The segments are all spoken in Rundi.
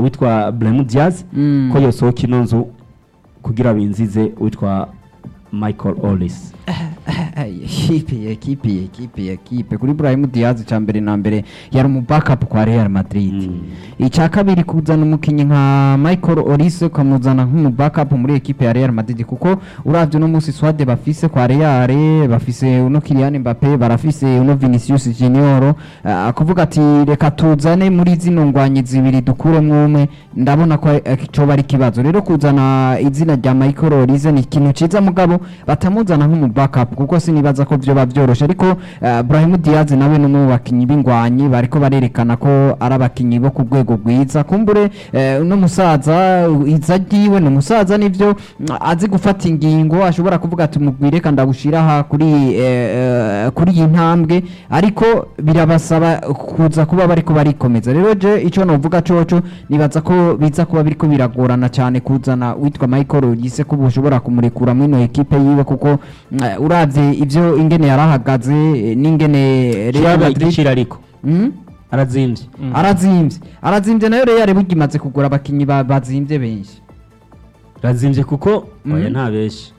uwitwa Brahim Diaz Mm. ko yosohoka ino nzu kugira binzize uwitwa Michael Ollis ekipe ekipe ekipe ekipe kuri Brahim Diaz cya mbere na mbere yari umu backup kwa Real Madrid Mm. icya kabiri kuzana umukinnyi nka Michael Olise ukamuzana nk'umu backup muri ekipe ya Real Madrid kuko uravye uno munsi Swade bafise kwa Real bafise uno Kylian Mbappe barafise uno Vinicius Junior uh, kuvuga ati reka tuzane muri zino ngwanyi zibiri dukuremwo umwe ndabona ko eh, coba ari ikibazo rero kuzana izina rya Michael Olise ni ikintu ciza mugabo batamuzana nk'umu backup kuko sinibaza ko vyoba vyoroshe ariko uh, Brahim Diaz nawe ni umwe mu bakinyi b'ingwanyi bariko barerekana ko ari abakinyi bo ku rwego rwiza kumbure eh, uno musaza iza ryiwe ni umusaza nivyo mm, azi gufata ingingo ashobora kuvuga ati mugwire reka ndawushira aha kuri eh, eh, kuri iyi ntambwe ariko birabasaba kuza kuba bariko barikomeza rero je ico novuga coco nibaza ko biza kuba biriko biragorana cyane kuzana witwa Michael Olise ko ushobora kumurekura muri ino ekipe yiwe kuko mm, uravye ivyo ingene yarahagaze eh, n'ingene Real Shaba Madrid igiciro ariko Mm? arazimvye arazimvye arazimvye nayo Real burya imaze kugura abakinyi ba- bazimvye benshi arazimvye kuko Mm. oya nta benshi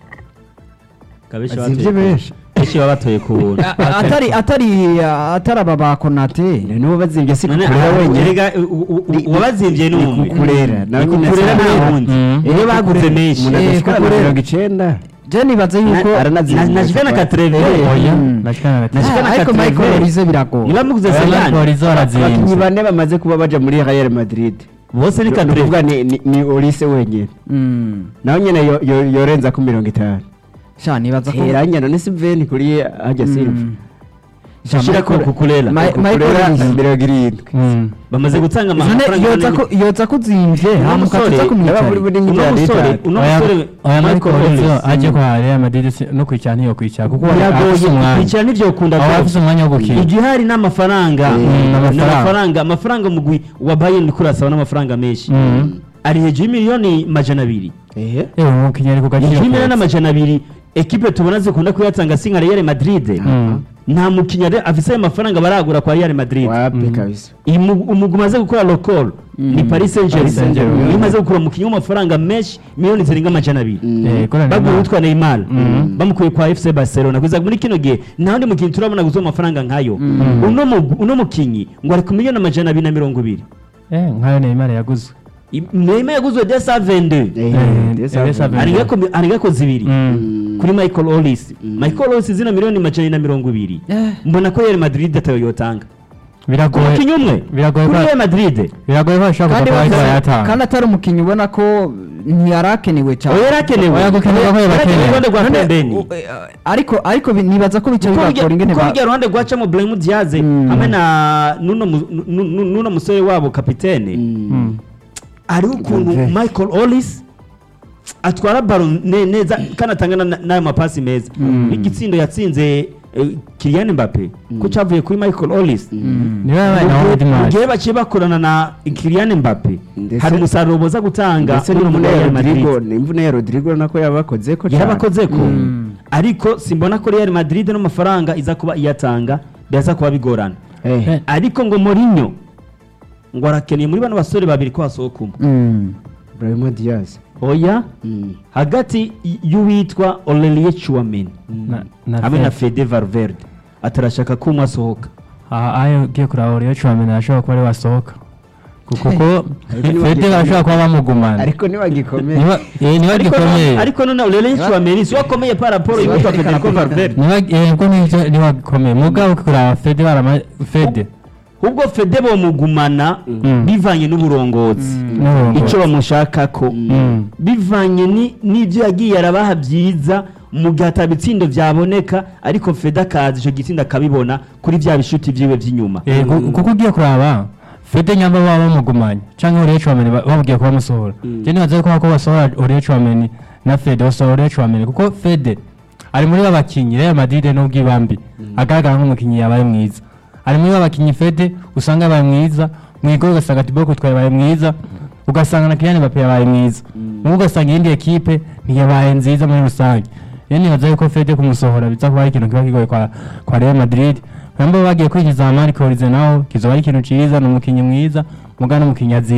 kabeshi azimvye benshi benshi baba batoye ku buntu A- a- atari atari atari aba ba Konate nibo bazimvye si none kukurera wenyine erega u- u- u- uwabazimvye ni umwe kukurera nawe nyine kukurera si nta abandi. wundi Mm. iyo baguze menshi umuntu Eh, adashikana na kukurera. mirongo icenda je nibaza yuko Na- aranazimvye na- nashika na katreve Eh, oya Mm. nashikana na Nashika na Ah, ariko Katreve. Michael Olise biragoye niba muguze Oya, sayani Michael Olise abakinyi arazimvye bane bamaze kuba baja muri Real Madrid bose ni ni katreve ukuvuga ni- ni- ni Olise wenyine Mm. nawe nyene yo- yo- yorenza ku mirongo itanu sha nibaza ko teranya none si veni kuri hajya silva Mm. Sha shira ko Michael- kukurera Ma- Michael kukurera Olise. mirongo irindwi Mm. bamaze gutanga None amafaranga yoza manini. ko yoza kuzimvye Uno hamuka musore tuza yaba muri kumwicara buri uno miliyari musore itanu uno oya musore oya Michael Olise Olise. aje kwa Real Madrid si- no kwicara ntiyokwicara kuko biragoye afise umwanya kwicara nivyo ukunda aho afise umwanya wo gukina igihari n'amafaranga Mm, n'amafaranga. n'amafaranga amafaranga mugwi wa Bayern uriko urasaba n'amafaranga menshi Mm. ari hejuru y'imiliyoni majana abiri ehe yewe umukinnyi ari ku gaciro hejuru y'imiliyoni kose. n'amajana abiri ekipe tubona zikunda kuyatanga si nka Real Madrid Mm. nta mukinnyi ari- afise ayo mafaranga baragura kwa Real Madrid wapi kabisa Imu- umugwi umaze gukora lokol ni Paris Saint Paris Saint-Germain. Germain iyo umaze gukura umukinnyi w'amafaranga menshi miliyoni zirenga amajana abiri Eh, kora bagura Neymar. uwitwa Neymar Mhm. bamukuye kwa FC Barcelona kugeza muri kino gihe nta wundi mukinnyi turabona guzo amafaranga nkayo uno mugwi- uno mukinnyi ngo ari ku miliyoni amajana abiri na mirongo ibiri Eh, nkayo Neymar yaguzwe I- Neymar yaguzwe desa 22 ehe Eh, ndetse ndetse avuga. avuga. arigako arigako zibiri Mm. kuri Michael Olise Michael Olise zina miliyoni amajana na mirongo ibiri Eh. mbona ko Real Madrid atayo yotanga biragoye umukinnyi umwe biragoye kuri ko- Real Madrid biragoye ko bashobora kandi kuva bose- kuba yatanga kandi atari umukinnyi ubona ko ntiyarakenewe cyane oya yarakenewe Oya, gukenerwa ko Yarakenewe yabakenewe. uruhande rwa None, pembeni u- eh, ariko ariko bi- nibaza ko bica kuko bibagora ingene ba- rujya ruhande rwacamo Brahim Diaz Mm. hamwe na nuno mu- nu- nu- nuno musore wabo kapitene Mm. hariho ukuntu Valverde. Michael Ollis atwara baro ne- neza kandi atanga na- n'ayo mapasi meza n'igitsindo yatsinze eh, Kylian Mbappe ko cyavuye kuri Michael Ollis niwe yabaye na Mu World gihe- mu Match gihe baciye bakorana na Kylian Mbappe Ndetse- hari umusaruro boza gutanga ndetse n'uno n'imvune ya Real Madrid. Rodrigo n'imvune ya Rodrigo nako yabakoze ko cyane. yarabakoze ko Mm. ariko simbona ko Real Madrid n'amafaranga iza kuba iyatanga byaza kuba bigorana Eh, Eh. ariko ngo Mourinho ngo arakeneye muri bano basore babiri ko hasohoka umwe Mm. Brahim Diaz oya Mm. hagati y- y'uwitwa Aurelien Chouameni na na hamwe na Fed. Fede Valverde atarashaka ko umwe asohoka aha ayo ugiye kuraba Aurelien Tchouameni arashobora kuba ari wasohoka kuko ko Ariko niba Fede gikomeye. barashobora kuba bamugumana ariko nibagikomeye niba eh, niba ariko gikomeye ariko none Aurelien Chouameni si wakomeye par rapport Si y'uwitwa wakerekana Federico ko Valverde niba eh, ko nivyo niba gikomeye mugabo kuraba Fede barama Fede ubwo Fede bomugumana Mm. bivanye n'uburongozi n'uburongozi. icyo bamushakako Mm. bivanye ni- n'ibyo yagiye arabaha byiza mu gihe atabitsindo byaboneka ariko Fede akaza icyo gitsinda akabibona kuri bya bishuti byiwe by'inyuma Eh, ku- kuko ugiye kuraba Fede nyamba baba bamugumanye canke Aurelien Tchouameni ba- bamugiye kuba musohora je nibaza ko ko basohora Aurelien Tchouameni na Fede basohora Aurelien Tchouameni kuko Fede ari muri babakinyi Real Madrid n'ubwibambi agaragara nk'umukinyi yabaye mwiza ari muri babakinyi Fede usanga yabaye mwiza mwigoro ugasanga Thibaut twabaye mwiza ugasanga na Kylian Mbappe yabaye mwiza mugo ugasanga iyindi ekipe ntiyabaye nziza muri rusange rero nibaza yuko Fede kumusohora biza kuba ari ikintu kiba kigoye kwa, kwa Real Madrid nabo bagiye kwinjiza Marco Olise naho kizoba ari ikintu ciza ni umukinyi mwiza muga n'umukinyi azimvye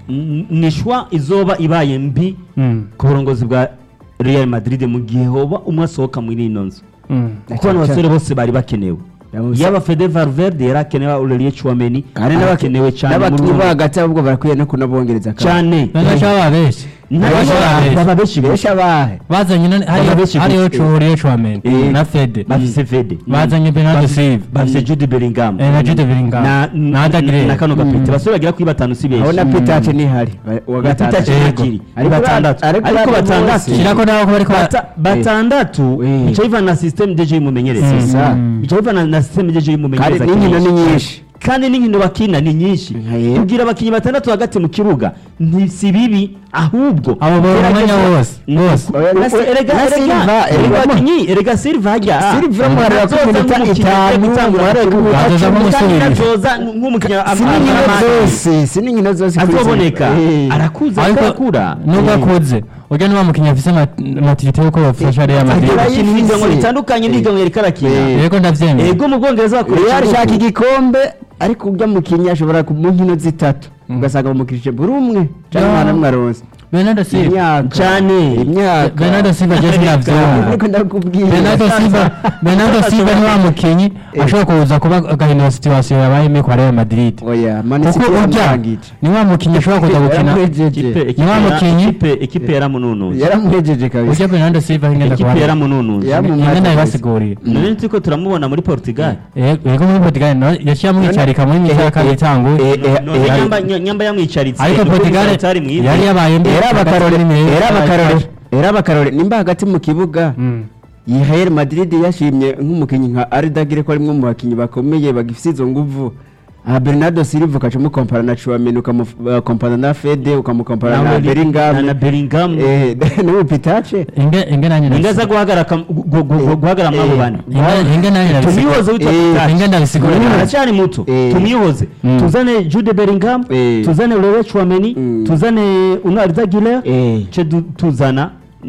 N- ni shwa izoba ibaye mbi Mm. ku burongozi bwa Real Madrid mu gihe hoba umwe asohoka muri ino nzu Mm. kuko bano basore bose bari bakenewe Yabuze- yaba Fede Valverde yari akenewe Aurelien Chouameni kandi arakenewe cyane muri n'abakinnyi uno bo hagati ahubwo barakwiye no kunabongereza akazi. cyane None shaba benshi Ntabwo Bashaka baba benshi benshi abahe bazanye none Baba benshi hariyo gusa. Chouameni Chouameni Eh. na Fede bafise Fede bazanye Bernardo Silva bafise Jude Bellingham eh, na Jude Bellingham na na Arda Güler. na kano gapete basore bagera kuri batanu si benshi aho na pitace ntihari Ba- uwa na Peter gatandatu Chiragiri ari Ariko batandatu ariko ariko bari batandatu bose. Shirako nabo ko bariko Bata- batandatu Eh. bica bivana na system deje y'umumenyereza C'est ça. bica bivana na system deje kandi y'umumenyereza n'inkino ni kenshi. nyinshi kandi n'inkino bakina ni nyinshi Nkaye. kugira abakinnyi batandatu hagati mu kibuga ni si bibi ahubwo abo bari gerageza- umwanya wose bose Oya, na Si- erega na erega Silva, erega erega abakinnyi erega Silva hajya Silva muharira ku minota itanu, muharira ku minota Azoza cumi. nk'umusubirizi. azoza nk'umukinnyi si n'inkino zose si n'inkino zose kuri izi- azoboneka Eh. arakuze ariko arakura nubwo akuze urya niba mukinnyi afise matirite yuko bafasha Real Madrid Agira arakina yifise. ibigango bitandukanye n'ibigango yariko arakina Eh. yego ndavyemera ego mu bwongereza bakoresha Real ashaka ingufu. igikombe ariko ujya mu kinya ashobora ku mu nkino zitatu ugasanga bamukirije buri umwe cyangwa Ya. umwana umwe aronse Bernardo Silva imyaka Cane. imyaka Bernardo Silva je sinavyemera ariko ndakubwira Bernardo Silva Bernardo Silva ni wa mukinyi ashobora kuza kuba agahindura situation yabayemo kwa Real Madrid oya Man kuko City urya yaramurangije ni wa mukinyi ashobora kuza gukina yaramuhejeje Ikipe- Ni wa ikipe- mukinyi. ikipe- ikipe yaramununuye yaramuhejeje kabisa urya Bernardo Silva ingenda ikipe kuba yaramununuye Ya- ingenda Yamumata ibasigurira none turiko turamubona muri portugal yego muri Portugal no yaciye amwicarika muri myiza ya kabiri itanguye Eh, eh, none eh, nyamba ny- nyamba yamwicaritse ariko niko Portugal bizaba atari mwiza. yari yabaye mbi era abakarore era abakarore Hagati- era abakarore nimba hagati mu kibuga Mm. iyi Real Madrid yashimye nk'umukinnyi nka Ardagire ko ari umwe mu bakinnyi bakomeye bagifite izo nguvu aha Bernardo Silva ukaca umukompara na Chouameni ukamukompara na Fede ukamukompara na Nawe- Bellingham na- na Bellingham eh n'ubu Pitache inge inge nanjye inga ndabisi- za guhagarara kam- gu- gu- gu- guhagarara muri abo Eh. bane inge inge nanjye ndabisigura tumwihoze witwa Eh, Pitache. inge ndabisigura Uyu nabi. aracyari muto Eh. tumwihoze Mm. tuzane Jude Bellingham Eh. tuzane Leroy Chouameni Mm. tuzane Uno Arda Güler eh ce du- tuzana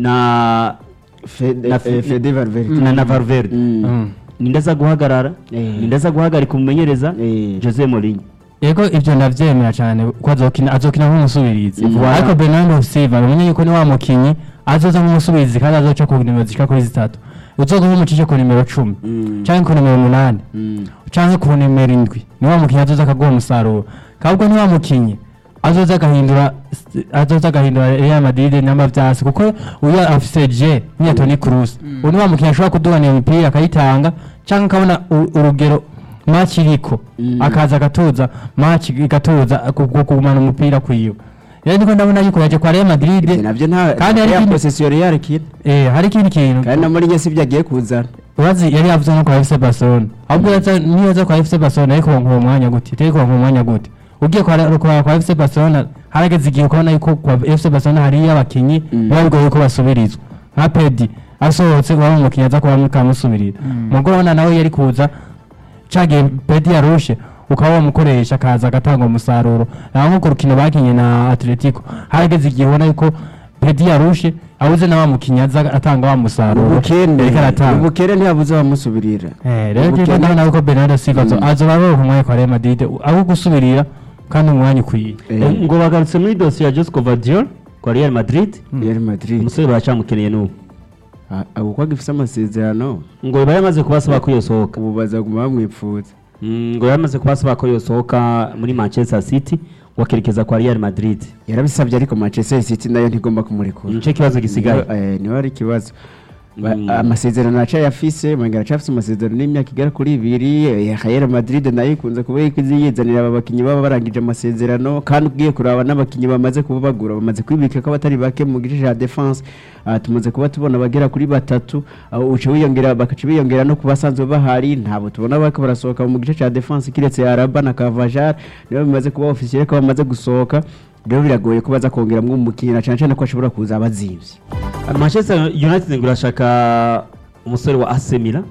na Fede Na- eh, Fede Valverde na na Valverde Mm. Mm. ninde aza guhagarara Eh. ninde aza guhagarika umumenyereza Eh. Jose Mourinho yego ibyo ndabyemera cyane ko azokina azokina nk'umusubirizi Mm. ariko Bernardo Silva bamenye yuko ni wa mukinyi azoza nk'umusubirizi kandi azoca ku nimero zishika kuri zitatu uzoza nk'umucishe ku nimero cumi Mm. canke ku nimero umunani Mm. canke ku nimero indwi ni wa mukinyi azoza akaguha umusaruro kabwo ni wa mukinyi azoza agahindura azoza agahindura Real Madrid namba vyasi kuko uyu afise je niya Toni Kroos uyu ni wa mukinyi ashobora kuduhana iyo mipira akayitanga canke akabona u- urugero match iriko Mm. akaza agatuza match igatuza ku- ku- kugumana umupira kwiwe rero niko ndabona yuko yaje kwa Real Madrid Ivyo navyo nta kandi hari ya ikindi- possession Real kid eh hari ikindi kintu kandi na muri nyesi byagiye kuzana urazi yari yavuze no kwa FC Barcelona ahubwo yaza niyo yaza kwa FC Barcelona ariko nko mwanya gute itari kwa nko mwanya gute ugiye kwa kwa, kwa FC Barcelona harageze igihe ukabona yuko kwa FC Barcelona hari abakinyi Mm. biba bigoye ko basubirizwa nka Pedi asohotse waba umukinyi aza kuba mukamusubirira mugo urabona nawe yari kuza cagiye Pedi yarushe ukaba wamukoresha akaza agatanga umusaruro naho nko ku rukino bakinye na Atletico harageze igihe ubona yuko Pedi yarushe abuze na wa mukinyi aza atanga wa musaruro ubukene yariko aratanga ubukene ntiyabuze bamusubirira Eh, rero Ubukene- jewe ndabona yuko Bernardo Silva azo- Mm. azoba aroha umwanya kwa Real Madrid aho gusubirira kandi umwanya ukwiye Eh, ngo bagarutse muri dosiye ya Josco Vardiol kwa Real Madrid Real Madrid umusore baracyamukeneye n'ubu Ah, abo ko agifise amasezerano ngo biba yamaze kubasaba ko yosohoka ubu bazaguma bamwipfuza Mm, ngo yamaze kubasaba ko yosohoka muri Manchester City ngo akerekeza kwa Real Madrid yarabisabye ariko Manchester City nayo ntigomba kumurekura nicyo kibazo gisigaye Niho- eh, niho ari ikibazo Ba- Mm. amasezerano acayafise mwenga aracafise amasezerano y'imyaka igera kuri ibiri eh, Real Madrid nayo ikunze kuba iriko iziyizanira aba bakinyi baba barangije amasezerano kandi ugiye kuraba n'abakinyi bamaze kuba bagura bamaze kwibika ko abatari bake mu gice ca defense Ah, tumaze kuba tubona bagera kuri batatu aho uca wiyongera bakaca biyongera no ku basanzwe bahari ntabo tubona bariko barasohoka mu gice ca defense kiretse Araba na Cavajar nibo bimaze kuba officiel ko bamaze gusohoka rero biragoye ko baza kongeramwo umukinyi na cane cane ko ashobora kuza abazimvye Manchester United ngo irashaka umusore wa AC Milan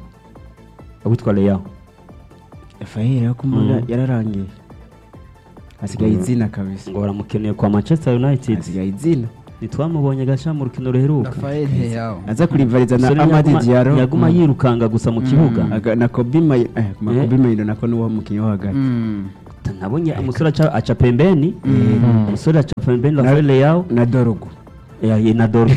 witwa Leao Rafael yo kumunda Mm. yararangiye asigaye Mm. izina kabisa ngo baramukeneye kwa Manchester United asigaye izina ntitwamubonye gaca mu rukino ruheruka Rafael Leao aza kurivariza na Umusore Amadi yaguma- Diallo yaguma Mm. yirukanga gusa mu kibuga Aga- na Kobe Maino eh ma Eh. Kobe Maino nako ni wo mukinyi wo hagati Mm. nabonye umusore aca aca pembeni umusore aca pembeni Rafael Leao na Dorogo eh, eh, na Dorgo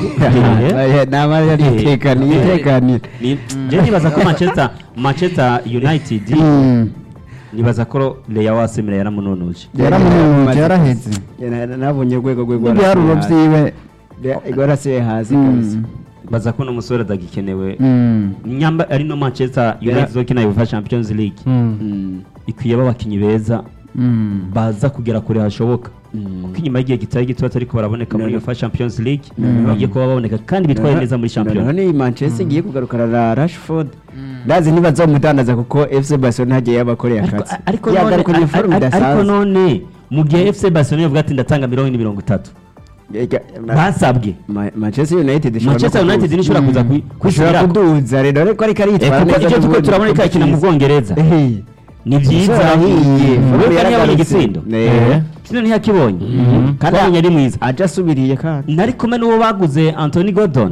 nama yaritekaniye Eh, yitekaniye Ni- je nibaza ko Manchester Manchester United Mm. nibaza ko Leao asemera yaramunonuje yaramunuje yaraheze Na- na- nabonye urwego rwe n'ibiharuro byiwe rwarasiye hasi Mm. kabisa baza ko n'umusore adagikenewe Mm. nyamba ari no Manchester United zokina UEFA Champions League Mm. ikwiye abakinnyi beza Mm. baza kugera kure hashoboka kuko inyuma y'igihe kitari gito ariko baraboneka muri No, no. UEFA Champions League bagiye kuba baboneka kandi bitwaye neza muri Noneho Champions ni Manchester igiye kugarukana na Rashford ndazi ntibazomudandaza kuko FC Barcelona hagiye yabakoreye ariko akazi ariko none yagarukanye ar- forume ar- ariko idasanzwe none mu gihe FC Barcelona yavuga ati ndatanga mirongo ine mirongo itatu Ega- Ma- basabwe Ma- Manchester United ishobora Manchester no United kuduza. nishobora kuza kwi- ishobora kwisubirako kuduza rero ariko ariko Eh, aritwara kuko neza icyo tuko n'ubundi turabona ko yakina mu byiza. Bwongereza Eh, ni byiza umusore ahiye, Mm. forume Wewe ntiyabonye yaragarutse. igitsindo Eh. kino ntiyakibonye Kandi twabonye ari mwiza aje asubiriye kandi nari kumwe n'uwo baguze Anthony Gordon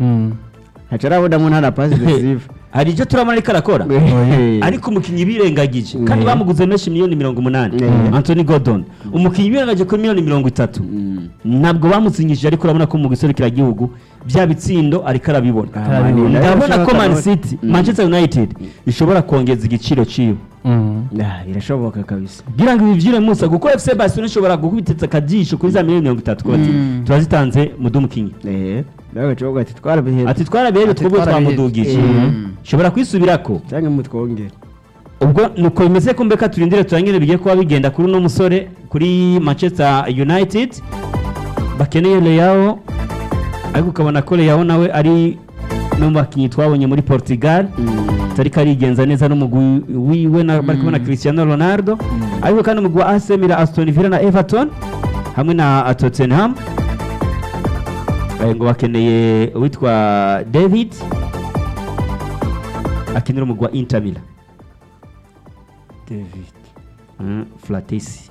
ntaco arabonamo nta na pasi decisive hari icyo turabona ariko arakora ariko umukinnyi birengagije kandi bamuguze menshi miliyoni mirongo umunani Mhm. Anthony Gordon umukinnyi birengagije kuri miliyoni mirongo itatu ntabwo bamusinyishije ariko urabona ko mu gihugu bya bitsindo ariko arabibona Ah, Man United ndabona ko Man ashobora- City Mm. Manchester United ishobora kongeza igiciro ciwe Ah, birashoboka kabisa kugira ngo ibivyire musa kuko FC Barcelona ishobora gukubititsa akajisho kuri za miliyoni mirongo itatu kuko ati Mm. turazitanze mudumu Eh, nawe gacogo ati twarabihera ati twaraberewe Ati twebwe twarabihevye. twamudugije Mm. ishobora kwisubirako cyangwa mutwongere ubwo nuko bimeze ko mbeka turindire turangire bigiye kuba bigenda kuri uno musore kuri Manchester United bakeneye Leao ariko ukabona ko Leao nawe ari no mu bakinnyi twabonye muri Portugal atari karigenza neza n'umugwi wiwe na bari kubona Cristiano Ronaldo ariko kandi umugwi wa AC Milan Aston Villa na Everton hamwe na Tottenham Eh, ngo bakeneye uwitwa David akenera umugwi wa Inter Milan David Mm, Fratesi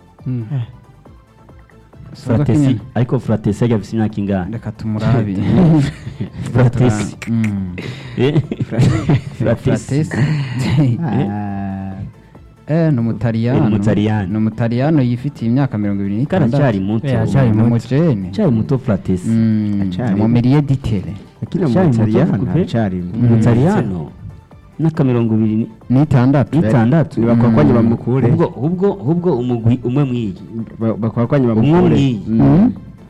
Soga Fratesi kinyana. ariko Fratesi yajya afite imyaka ingana reka tumurabi Fratesi Mm. Eh, Fratesi. Eh, ni umutaliyano Ni umutaliyano. ni umutaliyano yifitiye imyaka mirongo ibiri kandi acyari n'itandatu muto Eh, acyari ni muto. umujene acyari muto Fratesi Mm, Acyari- mu miliye ditere akina mu Acyari muto Butaliyano kupe. acyari umutaliyano n'aka mirongo ibiri ni- n'itandatu n'itandatu nibakwakwanye bamukure ubwo ubwo ubwo umugwi umwe mwiyi Ba- bakwakwanye umwe bamukure mwiyi Mm.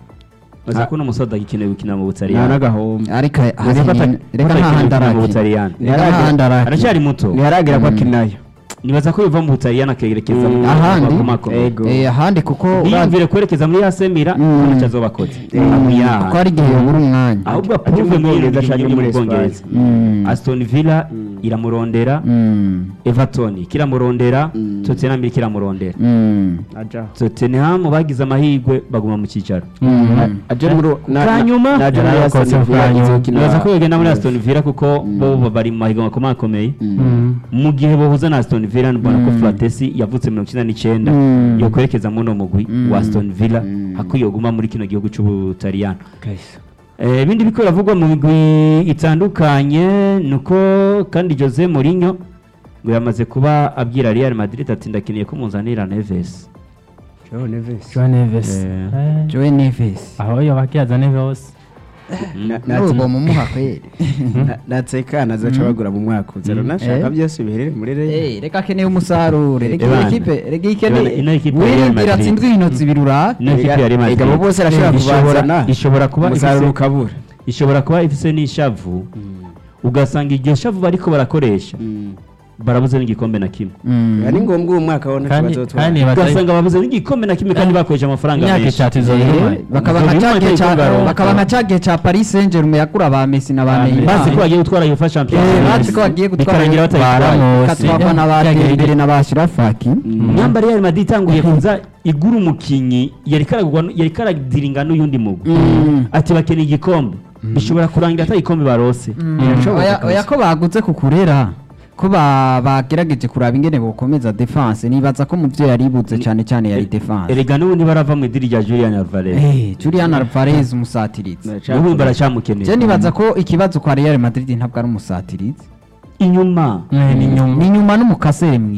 baza ko uno musoda agikenewe gukina mu nta butaliyano n'agahombo ariko Baza ko ata- reka ko atakenewe ntahandi gukina mu arakina butaliyano reka ntahandi arakina aracyari muto ntiharagera ko akinayo nibaza ko biva mu butaliyano akerekeza mu Mm. ahandi makomakomeye. Ego. Eh, ahandi kuko yiyumvire kwerekeza muri yasemira Mm. ntacyo azoba akoze kuko hari igihe yabura umwanya ahubwo Aje apuruve mu muri Bwongereza ibi ashaka bihugu muri mu bwongereza Mm. aston villa Mm. iramurondera Mm. everton kiramurondera Mm. tottenham kiramurondera Mm. aja tottenham bagize amahirwe baguma mu cyicaro Mm. aje muri na- Bwa na- nyuma? naje muri Yari Aston akoze Villa bwa nyuma. izokina- nibaza ko bagenda muri aston villa kuko bo bari mu mahiganwa akomakomeye mu gihe bahuza na aston villa mbona ko Mm. fratesi yavutse mirongo icyenda n'icyenda Mm. yo kwerekeza muri uno mugwi Mm. wa aston villa Mm. hakwiye guma muri kino gihugu cy'ubutaliyano Kahise. Eh, ibindi biko biravugwa mu migwi itandukanye nuko kandi Jose Mourinho ngo yamaze kuba abwira Real Madrid ati ndakeneye ko muzanira Neves Joao Neves. Joan Neves Eh. Eh, Joe Neves aho yo bakiyaza Neves Na- na- n'urugo mumuha kweri na- natseka nazoca bagura mu mwaka uza runashaka Eh. byose biherere muri Real. Eh, reka akeneye umusaruro reka Ebana. iyi kipe reka iyi Ebana, ino kene ekipe ya Real wirindira Madrid. atsinzwe inkino zibiri urabe ino ekipe ya Real Madrid Ega bo bose arashobora ishobora- kubazana ishobora kuba umusaruro ifise- ukabura ishobora kuba ifise n'ishavu ugasanga iryo shavu bariko barakoresha Mm. barabuze n'igikombe na kimwe Mm. ari ngombwa uwo mwaka wabona Kandi- bazotwara. kandi bata- ugasanga babuze n'igikombe na kimwe kandi bakoresha amafaranga imyaka menshi itatu izo Eh, nyuma bakaba Izo nka nyuma ca gihe ca- y'ingaruka. bakaba nka ca gihe ca paris saint germain yagura ba messi na ba Ah, neymar bazi ko bagiye gutwara UEFA Champions Eh, League. bazi ko bagiye gutwara bikarangira batayitwaye Baramos. ikatwakwa na ba Yagiye- dembele na ba shirafaki nyamba Real Madrid itanguye kuza igura umukinyi yari karagurwa yari karadiringa n'uyundi mugwi Mm. ati bakeneye igikombe bishobora kurangira atari igikombe barose Birashoboka Oya- kabisa. oya ko baguze kukurera ko ba- bagerageje kuraba ingene bokomeza defense nibaza ko mu byo yaribuze cyane cyane yari defense erega n'ubundi barava mu idiri rya Julian Alvarez Eh, Julian Alvarez umusatirizi n'ubundi baracyamukeneye je nibaza ko ikibazo kwa Real Madrid ntabwo ari umusatirizi inyuma Eh, ni nyuma ni nyuma n'umukasere mwiza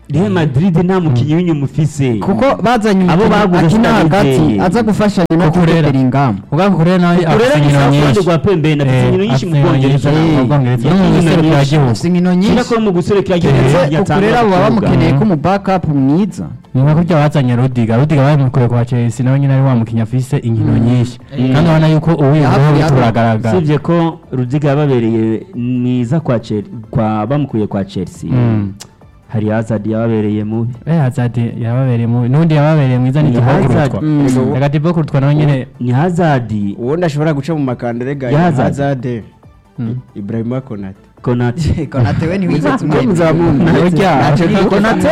Real Madrid nta mukinnyi w'inyuma ufise kuko bazanye Abo umukinnyi baguze akina hagati Stanley. aza gufashanya na Kuko rero- Bellingham ubwo kurera nawe kurera afite ni inkino safu nyinshi rwa pembeni afite Eh, inkino nyinshi mu afite inkino bwongereza nyinshi mu Bwongereza. No mu Yakinnye guserukira nyinshi. igihugu. afite inkino Kira nyinshi ko mu guserekera ndetse ukurera baba bamukeneye ko mu backup mwiza ni nka kurya bazanye rudiga rudiga bamukuye kwa chelsea nawe nyine ari wa mukinnyi afise inkino nyinshi Mm. kandi urabona yuko Yahafi- uwiyumvaho yahafi- turagaragara usibye ko rudiga yababereye mwiza kwa Chel- kwa bamukuye kwa chelsea Mm. hari hazard yababereye mubi Eh, Hazard yababereye mubi n'undi yababereye mwiza ni Ni Thibaut Hazard. Courtois Mm. reka Thibaut Courtois nawe nyine ni hazard ubundi ashobora guca mu makandere ga Ya Hazard. hazade Mm. ibrahima konate konate konate we ntiwize muzamunda konate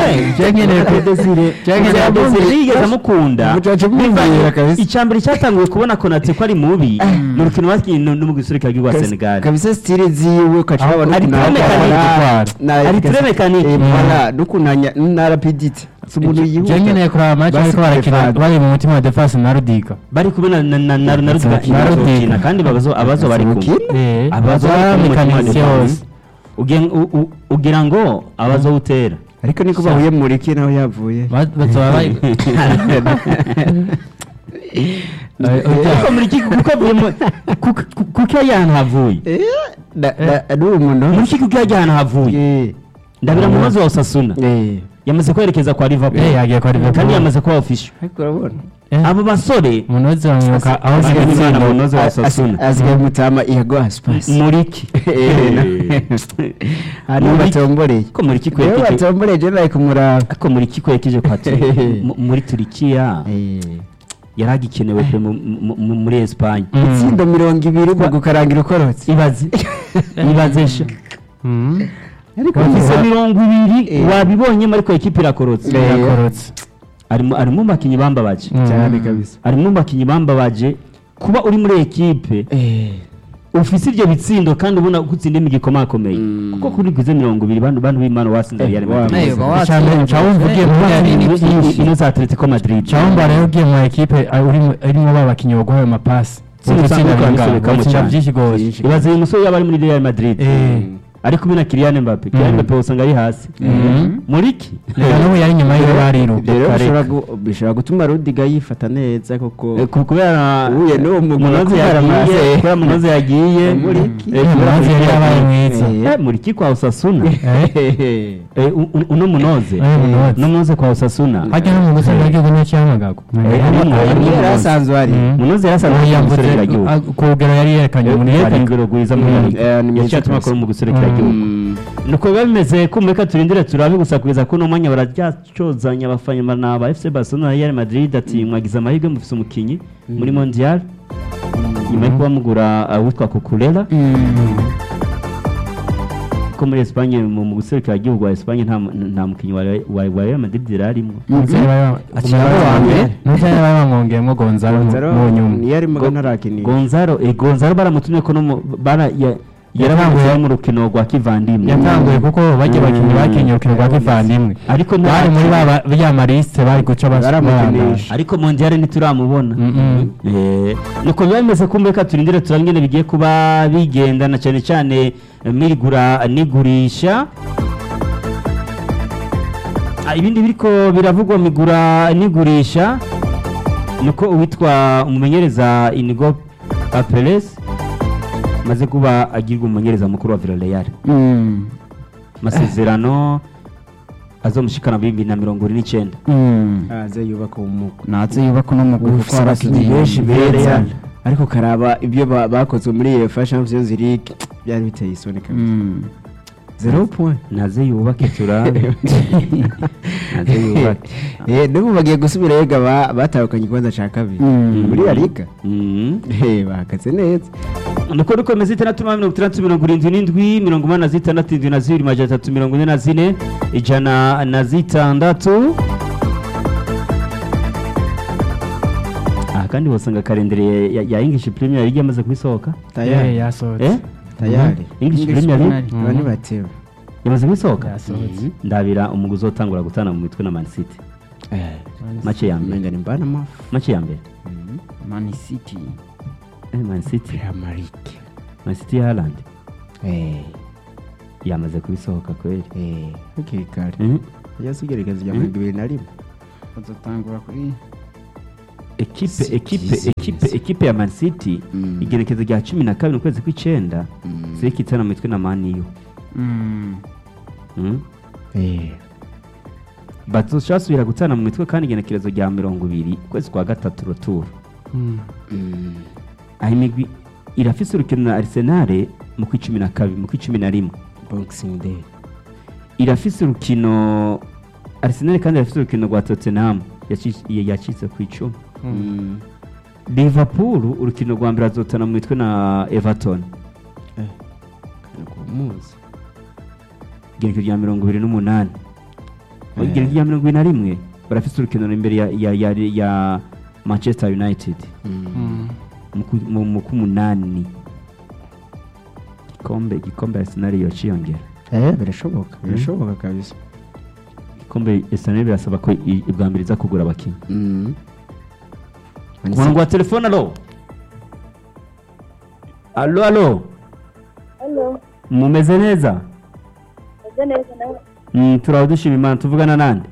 yigeze amukunda Mucaca mwumvira kabisa. icyambere cyatanguye kubona konate ko ari mubi ni urukino bakinnye no no mu giserukira rwa senegal kabisa stile ziwe ukacaba Ari très mécanique. Ari très mécanique. nukunanya na rapidite si umuntu je nyine yihuta kuraba match Basi ariko barakina Stefano. bari mu mutima wa defense na rudiga bari kumwe na na na na na Rudiga Na Rudiga. bakina kandi babazo abazo bari kumwe Bakina? eh abazo baza bari kumwe mu mekanisye mutima wa yose defense. Ugen- u- u- ugira ngo abazo utera ariko niko bahuye muri ki naho yavuye Ba- bazoba bari kuko muri iki kuko avuye mu- kuko kuko iyo ahantu havuye ari umuntu muri iki kuko iyo ahantu havuye ndabira mu mazi wa Osasuna yamaze kwerekeza kwa Liverpool eh yagiye kwa Liverpool kandi yamaze kuba official ariko urabona Eh, abo basore umuntu wese bamwibuka aho Bari zigatsindwa. Imana mu noze wa Osasuna asigaye mutama ihago asipasi muriki hariho Muri- batomboreye ko muri iki rero kwekeje batomboreye je nawe kumuraba ko muri iki kwekeje kwa Turi- mu- muri Turikiya yari agikenewe pe mu- mu- mu- muri Espagne Mm. itsindo mirongo ibiri mu gukarangira ukorotse ibaze ibaze sha Mm. ariko bafise wa- mirongo ibiri Eh. wabibonyemo ariko ekipi irakorotse Eh. yakorotse arimo arimo mu bakinnyi bambabaje Mm. cyane kabisa arimo mu bakinnyi bambabaje kuba uri muri ekipe ufise ibyo bitsindo kandi ubona ko utsinda imigikoma akomeye Mm. kuko kuri guze mirongo ibiri bantu bantu b'Imana wasinze Eh, Real wa- Madrid Eh, ba- Icambere nca wumva ugiye muri Wa- Real ni Madrid. byinshi. ino za Atletico Madrid Chawumba rero ugiye mu ekipe ah, urimo- irimo ba bakinnyi baguha ayo mapasi Sinzi Utsinda usanga bingahe? babisobekamo Utsinda cyane. byinshi gose Byinshi. ibaze uyu musore yaba ari muri Real Madrid Eh. ari kumwe na Kylian Mbappe Kylian Mm. Mbappe usanga ari hasi Mhm. muri iki reka n'ubu yari inyuma yiwe bariruka ibyo rero Reka, bishobora reka. gu- bishobora gutuma rudiga yifata neza koko Eh, ku- kubera Uhuye n'uwo mugabo munoze kubera yagiye amazi. kubera munoze yagiye Muri iki? Eh, kubera Munoze yari Munoze yabaye yagiye. mwiza. Eh, muri iki kwa Osasuna Hehehe. Eh, u- u- uno munoze Eh, Munoze. no munoze kwa Osasuna hajya no mu guserukira igihugu n'icyamagago Eh, arimo- Ari arimo yari Munoze. asanzwe ari Mhm. munoze yarasanzwe Oya, mu mvuze, guserukira igihugu ah, ku rugero yari yerekanye muri yerekanye Afurika. urugero rwiza muri Mm. Afurika. Eh, ni mwiza yaciye atuma rwose. akora mu guserukira Mm. igihugu Mm. nuko biba bimeze kumva reka turindire turabe gusa kugeza kuri uno mwanya bararyacozanya abafana ba FC Barcelona na Real Madrid ati mwagize amahirwe mufise umukinyi muri Mondial nyuma yo kuba mugura uh, witwa Cucurella ko muri Espagne mu mu guserukira igihugu wa Espagne nta mu- nta mukinyi wa wa wa Real Madrid yarimo Umusore bari- Akina bari wa mbere. Umusore bari bamwongeyemo Gonzalo mu- Gonzalo mu nyuma niyo arimo Go- ntarakinisha Gonzalo eh, Gonzalo baramutumye ko no mu- bara ya- yarabanguye mu rukino rwa kivandimwe yatanguye kuko bajya bakinnyi bakinnye urukino rwa kivandimwe ariko bari muri nta ba ba- ya marisite bari guca bas- Baramukinisha. barangara. ariko Mondial ntituramubona Mm-mm. Eh, nuko biba bimeze kumbe ka turindire turabe ingene bigiye kuba bigendana cyane cyane eh, mirigura n'igurisha Ah, ibindi biriko biravugwa migura n'igurisha nuko uwitwa umumenyereza Inigo Papeles maze kuba agirwa umumenyereza mukuru wa Villarreal Mm. amasezerano azomushikana mu bibiri na mirongo ine n'icyenda Mm. aze yubaka umugo natse yubaka uno mugwi kuko abakinnyi benshi beza beza ariko karaba ibyo ba- bakozwe muri UEFA Champions League byari biteye isoni kabisa Mm. zero point naze yubake turabe naze yubake eh n'ubu bagiye gusubira yega ba- batahukanye ikibanza cya kabiri Mm. muri La Liga Mm. eh bahagaze neza nuko dukomeza itandatu mirongo itandatu mirongo irindwi n'indwi mirongo inani na zitandatu indwi na zibiri majana atatu mirongo ine na zine ijana na zitandatu aha kandi wasanga kalendere ya, ya English Premier League yamaze kubisohoka Eh, tayari yasohotse eh tayari English English Premier League Premier bani batewe yamaze kubisohoka Yasohotse. ndabira umuguzi utangura gutana mu mitwe na Man City make ya mbere umenga ni mbana mafu make ya mbere Man City eh, Man City Amarike Man City ya Haaland eh yamaze kubisohoka kweli eh hakiri kare Mhm. yasigaragaza rya mirongo ibiri na rimwe bazotangura kuri ekipe Si ekipe byiza. ekipe ekipe ya Man City Mm. igerekezo rya cumi na kabiri ukwezi kw'icenda Mm. ziriko itana mu mitwe na maniyo Mm. Mm. Eh, bazosubira gutana mu mitwe kandi igenekerezo rya mirongo ibiri ukwezi kwa gatatu ruturo mm. aho imigwi irafise urukino na Arsenal mu kw'icumi na kabiri mu kw'icumi na rimwe boxing day irafise urukino Arsenal kandi irafise urukino rwa Tottenham yaci- yacitse ku icumi Mm. Liverpool urukino rwa mbere azotana mu mitwe na Everton Kana kumuzi igenekerezo rya mirongo ibiri n'umunani Eh. igenekerezo rya mirongo ibiri na rimwe barafise urukino imbere ya, ya, ya, ya Manchester United Mm. mu ku- mu mu k'umunani igikombe igikombe Arsenal yociyongera Eh, birashoboka birashoboka kabisa igikombe Arsenal birasaba ko i- ubwa mbere iza kugura abakinnyi Mm. ku murongo wa telefone alo alo alo Halo, mumeze neza meze neza nawe. Mm, turaho dushima imana tuvugana nande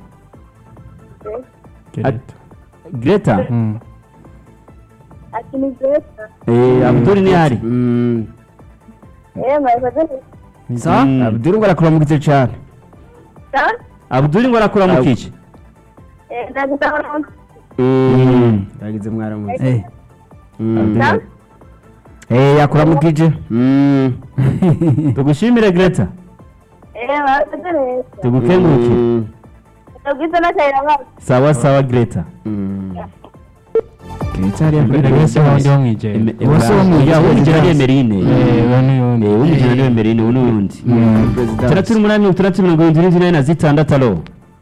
Gereta. greta Mm. Ati ni Greta. eh, abdul ni hari Mm. Eh, mwakoze neza. sa Mm. abdul ngo arakuramukitse cyane Sa? abdul ngo arakora mu Ab- kici Eh, ndagusaba Mm. yagize mwaramutse Eh, Mm. Sa? Eh, yakuramukije Mm. tugushimire greta Eh, mwakoze neza. tugukengurukire Mm. Ndagwiza n'akayira basi. sawa sawa greta Mm. Greta hariya kuri Mbere wese wundi wo mwijeye. Eme- Bose bo mu ya Ijeri w'umujana ni Dance. emerine Eh, uwo ni uwundi. Eh, w'umujana ni emerine uwo ni uwundi President. itandatu n'umunani mirongo itandatu mirongo irindwi n'indwi na zitandatu alo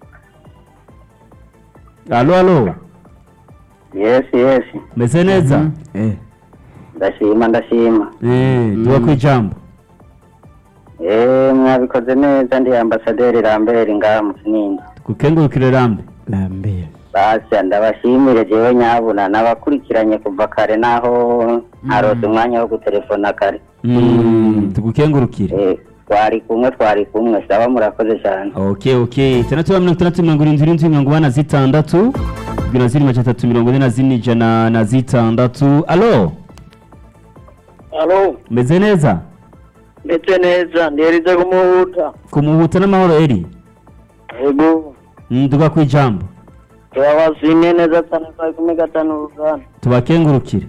alo alo Yes, yes. meze neza Eh. Ndashima, ndashima. Eh, duha ku ijambo Eh, mwabikoze neza ndi ambasaderi Lambert ngaha mu Kinindo. tugukengurukire rambe Lambert Basya ndabashimire jewe nyabuna nabakurikiranye kuva kare naho ntarose umwanya wo gutelefona kare. Mm, tugukengurukire Eh, twari kumwe twari kumwe saba murakoze cyane. ok ok itandatu mirongo itandatu mirongo irindwi n'indwi mirongo ine na zitandatu ibyo na ziri majana atatu mirongo ine na zine ijana na zitandatu alo Alo, meze neza ndetse neza nderize kumuhuta. kumuhuta n'amahoro eri Ego, Mm, duha ku ijambo turabashimiye neza cyane kwa kumi gatanu uruganda. tubakengurukire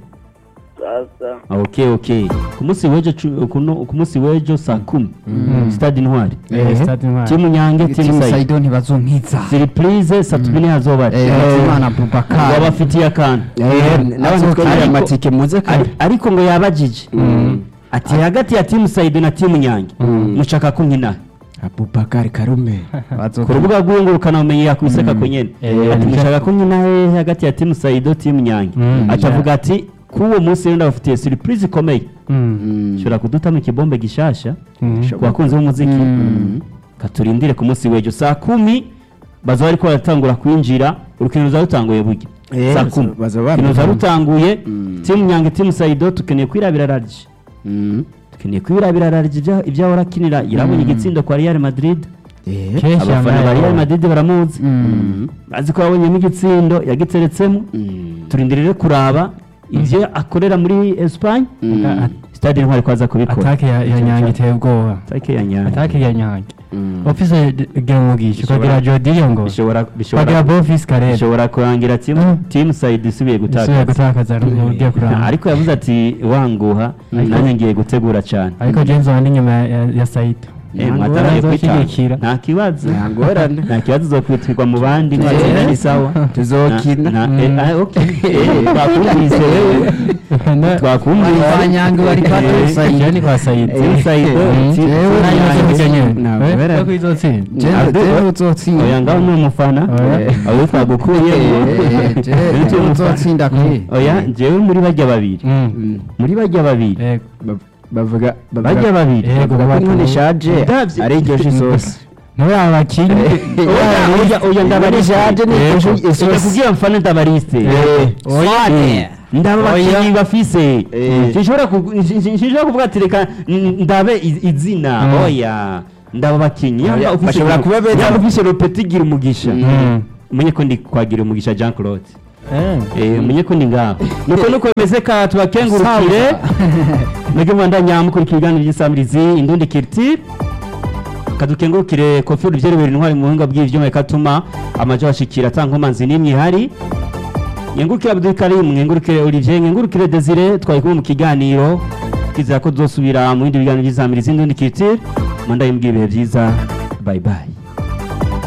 Sasa, ok ok ku munsi w'ejo cu- kuno- ku munsi w'ejo saa kumi stade intwari Eh, Stade Intwari. timu nyange timu timu sayi Saido ntibazonkiza siripurize saa tumi ntihazobari Eh, Hakizimana Boubacar wabafitiye akantu Eh, n'abandi Ariko- twongera amatike muze kare Ari- ariko ngo yabajije ati hagati ya timu sayido na timu nyange mushaka ko nkina Abubakar Karume ku rubuga rw'ingurukana bumenyi yakwiseka ko nyene Eh, ati nicyo- mushaka ko nkina hehe hagati ya timu sayido timu nyange Mm. acavuga ati k'uwo munsi rero ndabafitiye surprise ikomeye Mm. ushobora kudutamo ikibombe gishasha Mm. ku bakunzi b'umuziki katurindire ku munsi w'ejo saa kumi baza bariko baratangura kwinjira urukino ruza rutanguye burya Eh, saa baza- kumi baza urukino ruza bamenya. rutanguye Mm. timu nyange timu sayido tukeneye kwirabira rarije Mm. tukeneye kwirabira rarije ibya- ibyo ahora akinira irabonye igitsindo kwa real madrid Eh. Kenshi abafana yambaye ba real abo. madrid baramuzi Mm. bazi ko yabonyemo igitsindo yagiteretsemo Mm. turindire kuraba ibyo akorera muri espagne Mm. stade intwari ko aza kubikora atake ya ya nyange iteye ubwoba atake ya nyange atake ya nyange Mm. ofise gira umugisha Bishobora- ukagira jodiyo ngo bishobora ukagira bishobora bofisi karere bishobora kurangira timu Mm. timu side isubiye isubiye gutakaza gutakaza mu buryo kuranga ariko yavuze ati wanguha nanjye ngiye gutegura cyane ariko james wandi nyuma ya- ya- ya saito Eh, Ntabwo mwataraye bazoshyigikira. kwitanga nta kibazo Nta ngorane. nta kibazo uzokwitirwa mu bandi Eh, mwatsinda ni sawa tuzokina. Na- na- Mm. eh, ah, okay. Eh, twakumvise wewe Na- twakumvise Kwa Nyange bari kwa Eh, Timu Sayido. Jewe ni kwa saito Timu Sayido, Mm. Timu- Jewe Timu nayo Nyange. nzofite nyene. Ntabwo Eh, bera- ko izotsinda Jewe Abdul- jewe uzotsinda oya ngaho ni umufana Oya. aho twagukuyemo Eh, jewe jewe uzotsinda kuri oya njyewe muri bajya babiri Mm. Mm. muri bajya babiri Yego. Bav- bavuga bajya bavuga babiri Yego, bavuga ko batu- inkono ishaje Ndavye- ari iryoshye isosi niwe abakinnyi oya oya oya ndabariste ishaje ni iryoshye ujya isosi kubwira mfana ndabariste Oya. ndaba abakinnyi bafise Eh. sinshobora kugu- nsi- nsi- sinshobora kuvuga ati reka n- ndabe iz- izina Mm. oya ndaba bakinyi Oya, yaba ufise bashobora kuba beza. yaba ufise Lopeti gira umugisha Mm. umenye ko ndi kwagira umugisha Jean Claude Eh. eh umenye ko ndi ngaho nuko nuko bimeze ka tubakengurukire mwebwe mwandanya mukurikira ibiganiro by'isamirizi indundi kiriti kadukengurukire kofi uruvyerebera intwari mu buhinga bw'ivyuma ikatuma amajo ashikira atankomanzi n'imwe ihari nyengurukire Abdul Karim nyengurukire Olivier nyengurukire Desire twari kumwe mu kiganiro twizera ko tuzosubira mu bindi biganiro by'isamirizi indundi kiriti mandaye mbwiye ibihe byiza bye bye